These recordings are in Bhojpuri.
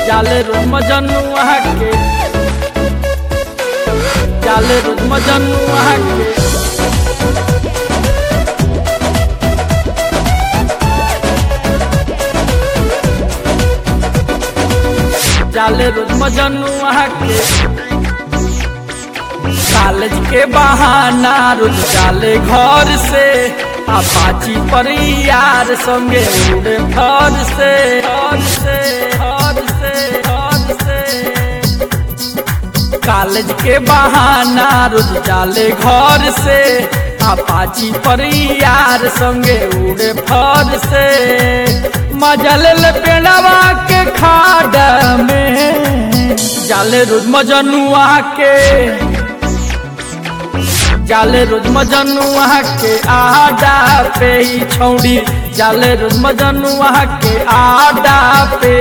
जाले रोज मजनुआ के जाले रोज मजनुआ के जाले रोज मजनुआ के कॉलेज के बहाना रोज जाले घर से अपाची पर यार संगे उड़े घर से घर से घर से घर से कॉलेज के बहाना रोज जाले घर से अपाची पर यार संगे उड़े फर से मजा ले ले पेड़वा के खाड में जाले रोज मजनुआ के जाले रोज मजनुआ के आडा पे ही छौड़ी जाले रोज मजनुआ के आडा पे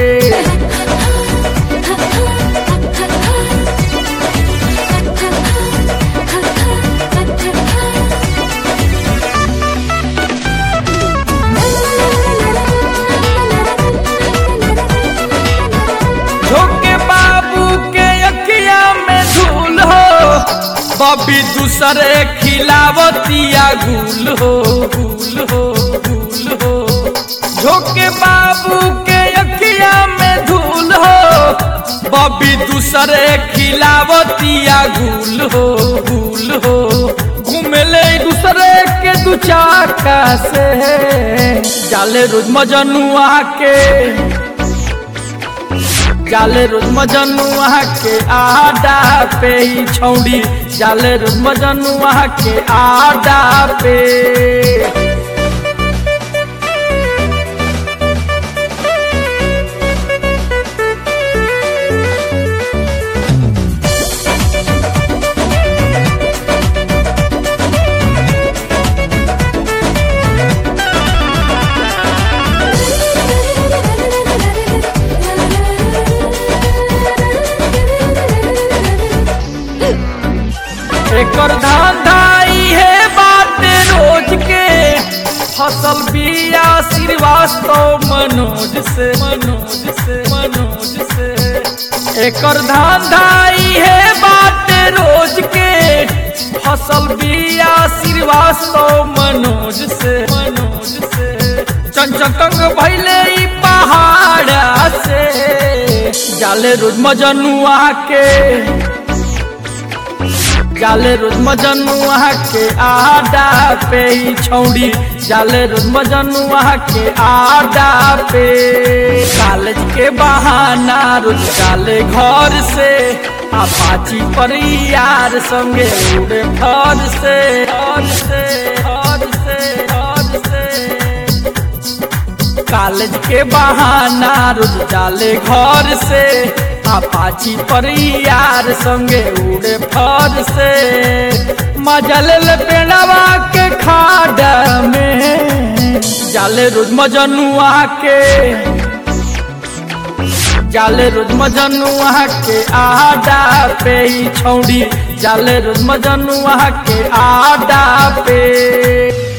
झोंके बाबू के अखिया में धूल हो बबी दूसरे खिलावतिया गुल हो गुल हो गुल हो झोंके बाबू के अखिया में धूल हो बबी दूसरे खिलावतिया गुल हो गुल हो घूमेले दूसरे के दू चाका से जाले रोज मजनुआ के जाले रोज मजनुआ के आडा पे ही छौड़ी जाले रोज मजनुआ के आडा पे एकर धांधाई है बात रोज के फसल बिया श्रीवास्तव मनोज से मनोज से मनोज से एकर धांधाई है बात रोज के फसल बिया श्रीवास्तव मनोज से मनोज से चंचकंग भैले ई पहाड़ से जाले रोज मजनुआ के जाले रोज मजनुआ के आडा पे ही छौड़ी जाले रोज मजनुआ के आडा पे कॉलेज के बहाना रोज जाले घर से अपाची पर यार संगे उड़े घर से घर से घर से घर से कॉलेज के बहाना रोज जाले घर से अपाची पर यार संगे उड़े फर से मजा ले ले पेड़वा के खाड में जाले रोज मजनुआ के जाले रोज मजनुआ के आडा पे ही छौड़ी जाले रोज मजनुआ के आडा पे